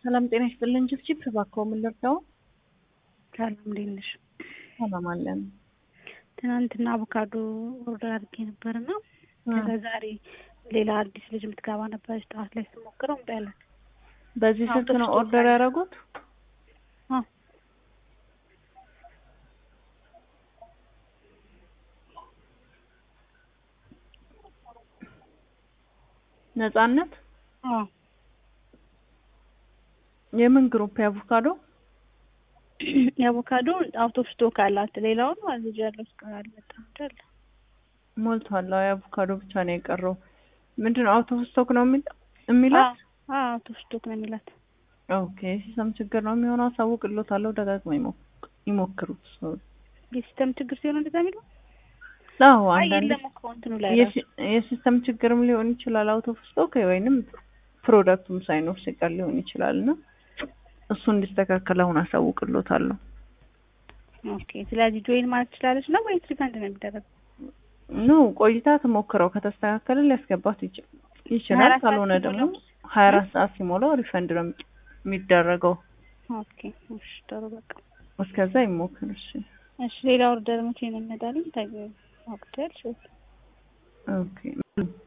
ሰላም ጤና ይስጥልን። ችብችብ እባክዎ ምን ልርዳው? ሰላም እንዴት ነሽ? ሰላም አለን። ትናንትና አቮካዶ ኦርደር አድርጌ ነበርና ከዛ ዛሬ ሌላ አዲስ ልጅ የምትገባ ነበረች። ጠዋት ላይ ስሞክረው እምቢ አላት። በዚህ ስልክ ነው ኦርደር ያደረጉት? አዎ ነጻነት አዎ የምን ግሩፕ የአቮካዶ? የአቮካዶ አውት ኦፍ ስቶክ አላት። ሌላውን አዝጅ ያለው እስከ አልመጣም አይደል? ሞልቷል። አዎ የአቮካዶ ብቻ ነው የቀረው። ምንድን ነው አውት ኦፍ ስቶክ ነው የሚል የሚላት? አዎ አውት ኦፍ ስቶክ ነው የሚላት። ኦኬ ሲስተም ችግር ነው የሚሆነው። አሳውቅልዎታለሁ። ደጋግመው ይሞክ- ይሞክሩት። የሲስተም ችግር ሲሆን እንደዛ የሚለው አዎ አይ አንዳንድ የለም እኮ እንትኑ ላይ ራሱ የሲ- የሲስተም ችግርም ሊሆን ይችላል። አውት ኦፍ ስቶክ ወይንም ፕሮዳክቱም ሳይኖር ሲቀር ሊሆን ይችላል እና እሱ እንዲስተካከል አሁን አሳውቅልዎታለሁ። ኦኬ። ስለዚህ ጆይን ማለት ትችላለች ነው ወይስ ሪፈንድ ነው የሚደረገው? ኖ ቆይታ ትሞክረው ከተስተካከለ ሊያስገባት ይች- ይችላል። 24 ሰዓት ካልሆነ ደግሞ ሲሞላው? ሀያ አራት ሰዓት ሲሞላው ሪፈንድ ነው የሚደረገው። ኦኬ እሺ፣ ጥሩ በቃ እስከዛ ይሞክር። እሺ እሺ። ሌላ ኦርደር መቼ ነው የሚመጣልኝ? ታዲያ ወቅት ያልሽ ኦኬ